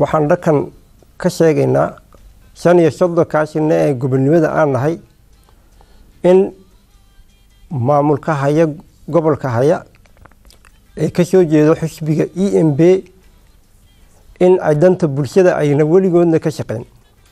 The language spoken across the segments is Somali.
waxaan dhakan ka sheegaynaa shan iyo soddonkaasina ee gobonimada aan nahay in maamulka haya gobolka haya ee ka soo jeedo xisbiga e m b in ay danta bulshada ayna weligoodna ka shaqeyn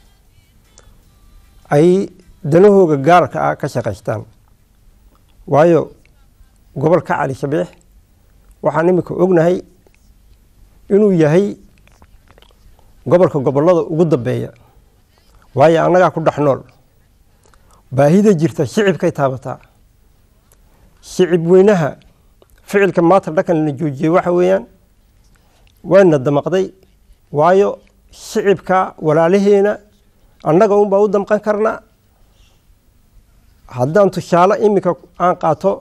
ay danahooga gaarka ah ka shaqaystaan waayo gobolka cali shabeex waxaan imika ognahay inuu yahay gobolka gobollada ugu dambeeya waayo annagaa ku dhex nool baahida jirta shicibkay taabataa shicib weynaha ficilka maanta dhakan la joojiyey waxa weeyaan wayna damaqday waayo shicibka walaalaheena annaga unbaa u damqan karnaa haddaan tusaale iminka aan qaato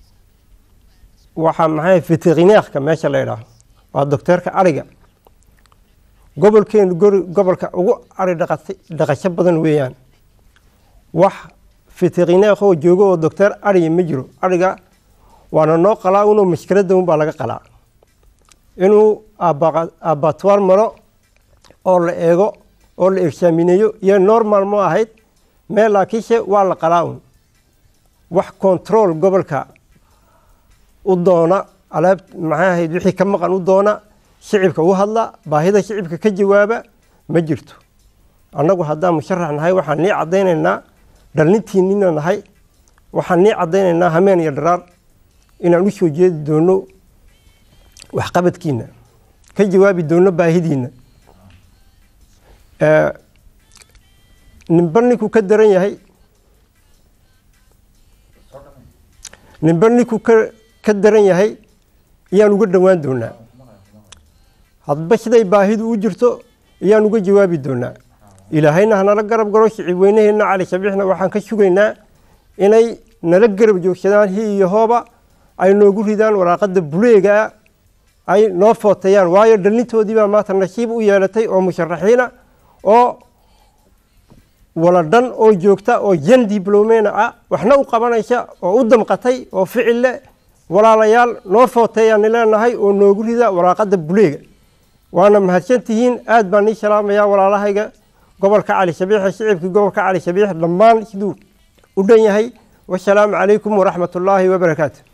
waxaa maxay veterineerka meesha la ydhaah waa docteerka ariga gobolkeenu gobolka ugu ari dhaqasho badan weeyaan wax veterineer oo joogo oo docteer ariga ma jiro ariga waana noo qalaa unuu mashkiladda unbaa laga qalaa inuu abatwaar maro oo la eego oo la exaamineeyo iyo normal ma ahayd meel laakiinse waa la qalaa un wax control gobolka u doona alaab maxay ahayd wixii ka maqan u doona shicibka u hadla baahida shicibka ka jawaaba ma jirto annagu haddaan musharax nahay waxaan nii caddaynaynaa dhallintiinina nahay waxaan nii caddaynaynaa hameen iyo dharaar inaan u soo jeedi doono waxqabadkiina ka jawaabi doono baahidiina ninba ninkuu ka daran yahay ninba ninkuu ka daran yahay ayaan uga dhowaan doonaa hadba siday baahidu u jirto ayaan uga jawaabi doonaa ilaahayna hanala garab garo shicib weynaheenna cali shabiixna waxaan ka sugaynaa inay nala garab joogsadaan hi iyo hooba ay noogu ridaan waraaqada buleegaa ay noo footeeyaan waayo dhallintoodiibaa maanta nasiib u yeelatay oo musharaxiina oo waladhan oo joogta oo jan diblomena ah waxna u qabanaysa oo u damqatay oo ficil leh walaalayaal noo footeeyaani leenahay oo noogu rida waraaqada buleega waana mahadsantihiin aad baan ii salaamayaa walaalahayga gobolka cali shabiixe shicibkii gobolka cali shabiix dhammaan siduu u dhan yahay wasalaamu calaykum waraxmat ullaahi wabarakaatu